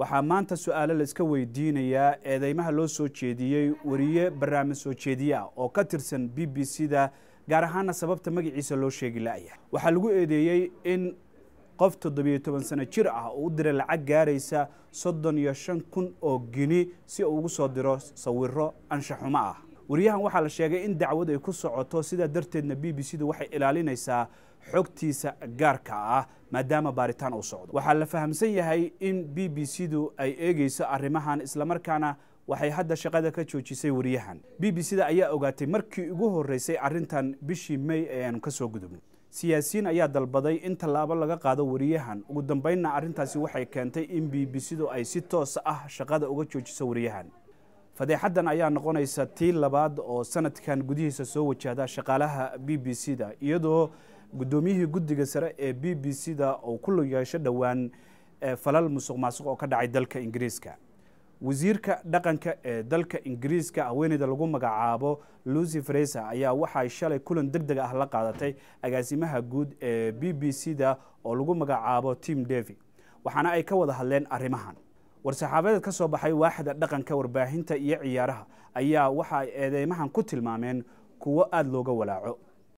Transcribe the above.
waxaa maanta su-aalo la iska weydiinayaa eedeymaha loo soo jeediyey wariye barnaamij soo jeediye ah oo ka tirsan b b c da gaar ahaana sababta magaciisa loo sheegi la-ya waxaa lagu eedeeyey in qof toddobiyo toban sano jir ah oo u diray lacag gaaraysa soddon iyo shan kun oo gini si uu ugu soo diro sawiro anshaxumo ah wariyahan waxaa la sheegay in dacwad ay ku socoto sidaa darteedna b b c du waxay ilaalinaysaa xogtiisa gaarka ah maadaama baaritaan uu socdo waxaa la fahamsan yahay in b b c du ay eegeyso arrimahan islamarkaana waxay hadda shaqada ka joojisay wariyahan b b c da ayaa ogaatay markii ugu horeysay arrintan bishii may ee aanu ka soo gudubno siyaasiyiin ayaa dalbaday in tallaabo laga qaado wariyahan ugu dambeynna arrintaasi waxay keentay in b b c du ay si toosa ah shaqada uga joojiso wariyahan fadeexaddan ayaa noqonaysa tii labaad oo sanadkan gudihiisa soo wajahda shaqaalaha b b c da iyadoo guddoomiyihii guddiga sare ee b b c da uu ku lug yeesho dhowaan falal musuq maasuq oo ka dhacay dalka ingiriiska wasiirka dhaqanka ee dalka ingiriiska haweeneyda lagu magacaabo lucy fraser ayaa waxay shalay kulan deg deg ah la qaadatay agaasimaha guud ee b b c da oo lagu magacaabo tim davy waxaana ay ka wada hadleen arrimahan war-saxaabadeed ka soo baxay waaxda dhaqanka warbaahinta iyo ciyaaraha ayaa waxa ay eedeymahan ku tilmaameen kuwo aada looga walaaco